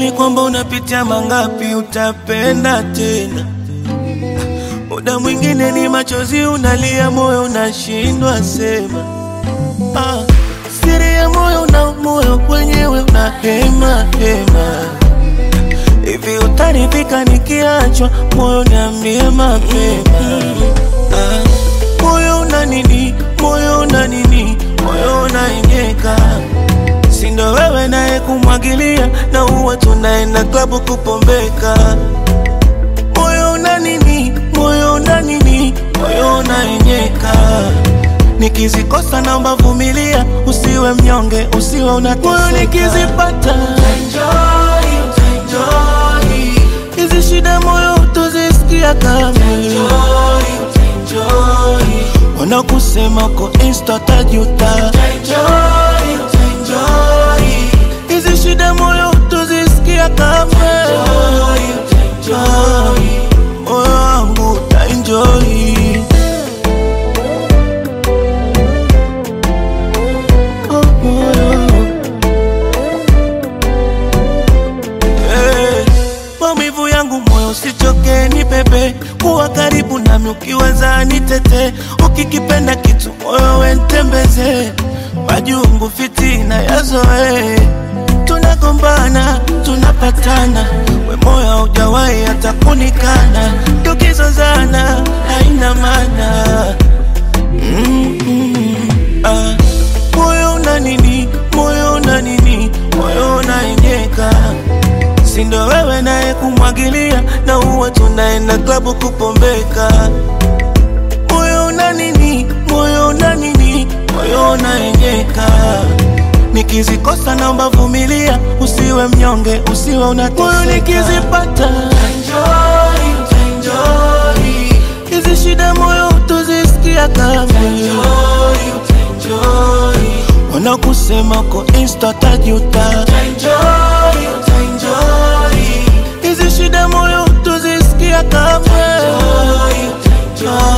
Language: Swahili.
Ukweli kwamba unapitia mangapi, utapenda tena. Muda mwingine ni machozi unalia, moyo unashindwa sema. Ah, siri ya moyo na moyo wenyewe unahema hema. Hivi utaridhika nikiachwa, moyo niambie mapema. Ah, moyo una nini, moyo una nini, moyo unaenyeka sindo wewe naye kumwagilia na uwa tunaenda klabu kupombeka. Moyo una nini, moyo una nini, moyo unaenyeka. Nikizikosa naomba vumilia, usiwe mnyonge, usiwe unateseka. Moyo nikizipata Enjoy, utaenjoy, hizi shida moyo utozisikia kamwe. enjoy, utaenjoy, Wanakusema uko insta tajuta, enjoy, utaenjoy, hizi shida moyo utozisikia kamwe. enjoy, utaenjoy. moyo wangu utaenjoy. Oh, moyo. Eh, Maumivu yangu moyo usichoke, ni pepe kuwa karibu nami, ukiweza nitete, ukikipenda kitu moyo wentembeze, majungu fitina yazoe, tunagombana tunapatana, we moyo haujawahi hata kunikana, tukizozana haina maana mm -mm. ah. Moyo una nini, moyo una nini, moyo unaenyeka sindo wewe naye kumwagilia na uwa tunaenda klabu kupombeka. Moyo una nini, moyo una nini, moyo unaenyeka. Nikizikosa naomba vumilia, usiwe mnyonge, usiwe unateseka. Moyo nikizipata Enjoy, utaenjoy, hizi shida moyo utozisikia kamwe. enjoy, utaenjoy, Wanakusema uko insta tajuta, enjoy, utaenjoy, hizi shida moyo utozisikia kamwe. enjoy, utaenjoy.